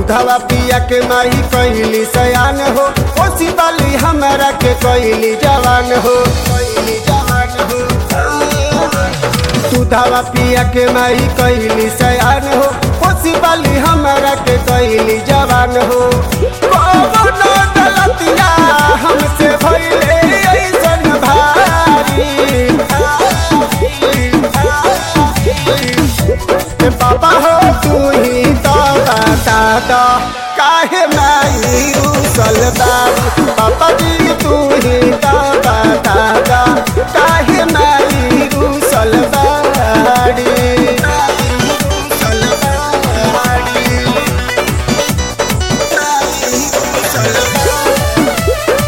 दूधवा पिया के माही कैली सयान हो ओसी बाली हमरा के कैली जवान हो कैली जवान हो दूधवा पिया के माही कैली सयान हो ओसी बाली हमरा के कैली जवान हो कौनो गलतिया हमसे भइले ऐसन भारी ए बाबा हो तू ही तो बता दो काहे माई उसल बाबू पापा जी तू ही तो बता दो काहे माई उसल बाड़ी उसल बाड़ी उसल बाड़ी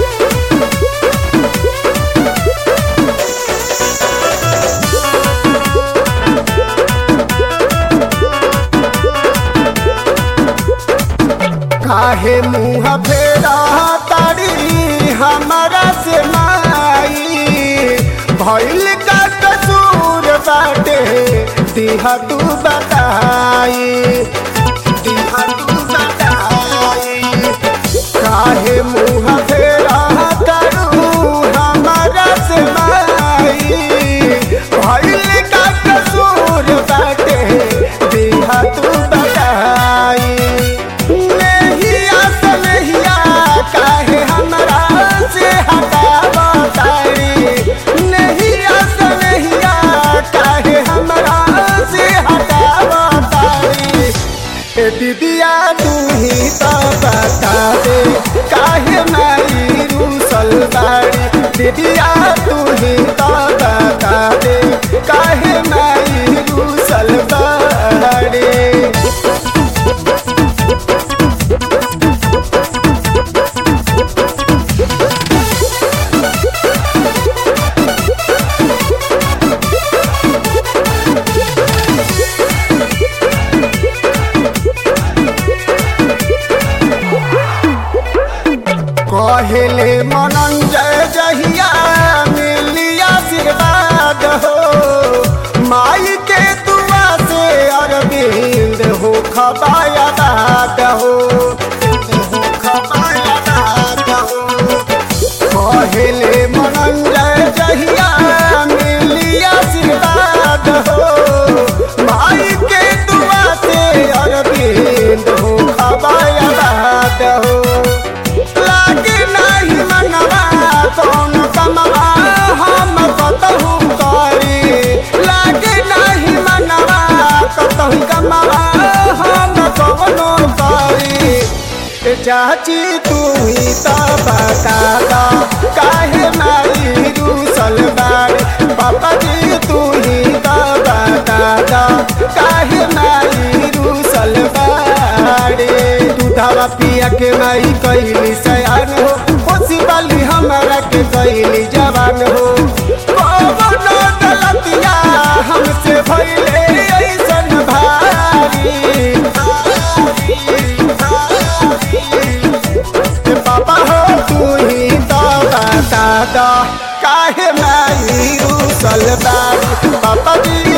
काहे मुँह फेरा तारी हमारा से माई भइल का कसूर बाटे दिहा तू बताई दिहा तू बताई काहे मुँह फेरा तारू हमारा से माई भइल का कसूर बाटे दिहा तू बताई नहिया सनहिया काहे हमरा से हटावा तारी नहिया सनहिया काहे हमरा से हटावा तारी ए दीदिया तू ही तो बता दे काहे मारी रूसल बाड़ी दीदिया तू ही तो बता दे काहे मारी रूसल बाड़ी कहले मनंजय जहिया मिली आशीर्वाद हो माई के दुआ से अरविंद हो खबाया दाद हो हो खबाया दाद हो कहले मनंजय जहिया मिली आशीर्वाद हो माई के दुआ से अरविंद हो खबाया दाद हो लागे नाही मनवा कौन कमवा हम कतहु करी लागे नाही मनवा कतहु कमवा हम कवनो करी ए चाची तू ही तो बता दो काहे मारी रूसल बाड़ी पापा जी तू ही तो बता दो काहे मारी रूसल बाड़ी दूधवा पिया के माई कैली सयान हो खुशी वाली हमरा के कैली जवान हो कौनो गलतिया हमसे भइले ऐसन भारी ए बाबा हो तू ही तो बता दो काहे माई रूसल बाड़ी पापा जी